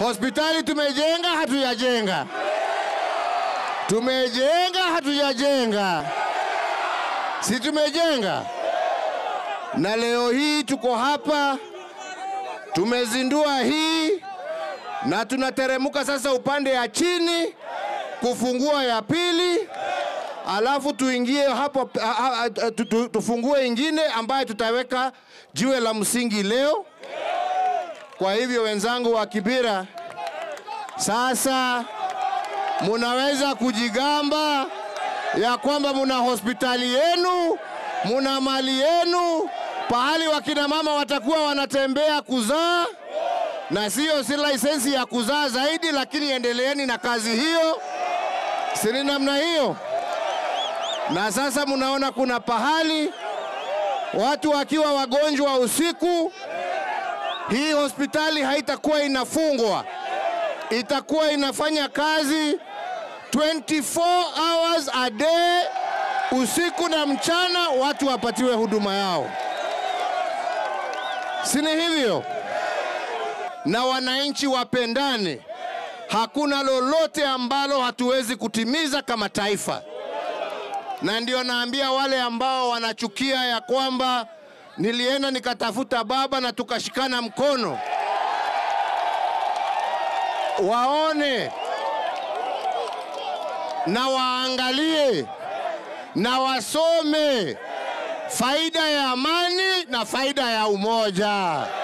Hospitali tumejenga, hatujajenga? Tumejenga, hatujajenga? Si tumejenga? Na leo hii tuko hapa, tumezindua hii na tunateremuka sasa upande ya chini kufungua ya pili, alafu tuingie hapo a- a- a- tu- tu- tufungue ingine ambayo tutaweka jiwe la msingi leo. Kwa hivyo wenzangu wa Kibira, sasa munaweza kujigamba ya kwamba muna hospitali yenu, muna mali yenu, pahali wakina mama watakuwa wanatembea kuzaa, na siyo si lisensi ya kuzaa zaidi, lakini endeleeni na kazi hiyo, sini namna hiyo. Na sasa munaona kuna pahali watu wakiwa wagonjwa usiku, hii hospitali haitakuwa inafungwa, itakuwa inafanya kazi 24 hours a day, usiku na mchana, watu wapatiwe huduma yao, sini hivyo? Na wananchi wapendane, hakuna lolote ambalo hatuwezi kutimiza kama taifa na ndio naambia wale ambao wanachukia ya kwamba nilienda nikatafuta baba na tukashikana mkono, waone na waangalie na wasome faida ya amani na faida ya umoja.